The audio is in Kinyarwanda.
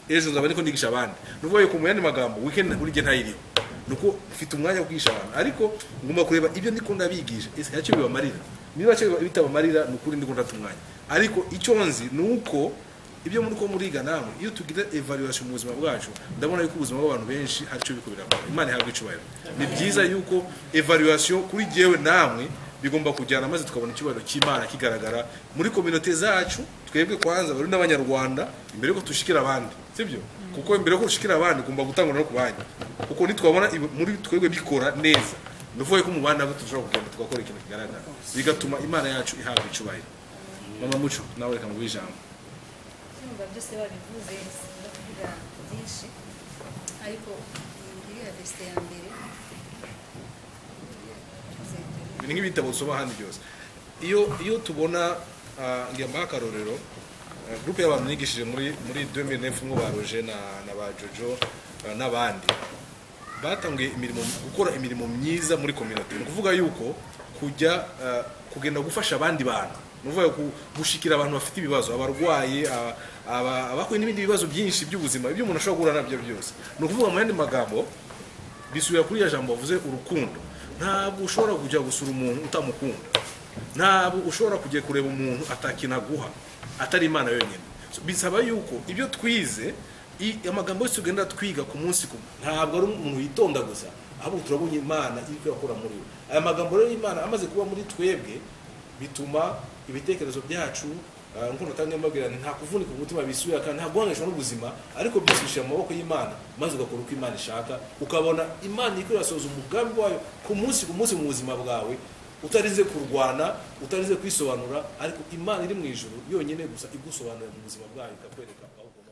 ejo nzaba ariko nigisha abandi nubwo yo kumenya andi magambo weekend buri gihe ntayiriho nuko mfite umwanya wo kwigisha abantu ariko ngomba kureba ibyo ndiko ndabigisha ese ntacyo bibamarira niba cyo bitabamarira ni ukuri ndiko ndata umwanya ariko icyo nzi ni uko ibyo muri ko muriga namwe iyo tugira evaluation mu buzima bwacu ndabona yuko ubuzima bw'abantu benshi hari icyo bikubira imana ihabwa icyubahiro ni byiza yuko evaluation kuri jyewe namwe bigomba kujyana maze tukabona icyubahiro cy'imana kigaragara muri kominote zacu twebwe kwanza bari n'abanyarwanda imbere yuko dushikira abandi sibyo kuko imbere yuko dushikira abandi ugomba gutangwa no ku bandi kuko nitwabona ibi- muri twebwe bikora neza nuvuye ko mu bandi nabwo turashobora kugenda tugakora ikintu kigaragara bigatuma imana yacu ihabwa icyubahiro mama muco nawe reka nguhe ijambo ndumva byose babivuze sinza kuvuga byinshi ariko iriya verse ya mbere ni nk'ibitabo usoma hano byose iyo iyo tubona ah, ngira mbahe akarorero ah, groupe y'abantu nigishije muri muri 2009 mwo ba Roger na na ba Jojo ah, n'abandi batangiye imirimo gukora imirimo myiza muri community ni ukuvuga yuko kujya ah, kugenda gufasha abandi bantu ni ukuvuga ku- gushikira abantu bafite ibibazo abarwayi ah, aba- abahuye n'ibindi bibazo byinshi by'ubuzima ibyo umuntu ashobora guhura nabyo byose ni ukuvuga mu yandi magambo bisubira kuri ya jambo bavuze urukundo ntabwo ushobora kujya gusura umuntu utamukunda ntabwo ushobora kujya kureba umuntu atakintu aguha atari imana yonyine So, bisaba yuko ibyo twize i- amagambo yose tugenda twiga ku munsi ku ntabwo ari umuntu witonda gusa ahubwo turabonye imana iri kuyakora muri we aya magambo rero y'imana amaze kuba muri twebwe bituma ibitekerezo byacu ah, nk'uko natanga mbabwira nti nta kuvunika umutima bisubira kandi nta guhangayishwa n'ubuzima ariko byose bishyira mu maboko y'imana maze ugakora uko imana ishaka ukabona imana iri kurasohoza umugambi wayo ku munsi ku munsi mu buzima bwawe utarize kurwana utarize kwisobanura ariko imana iri mu ijuru yonyine gusa igusobanurira mu buzima bwayo ikakwereka aho ugomba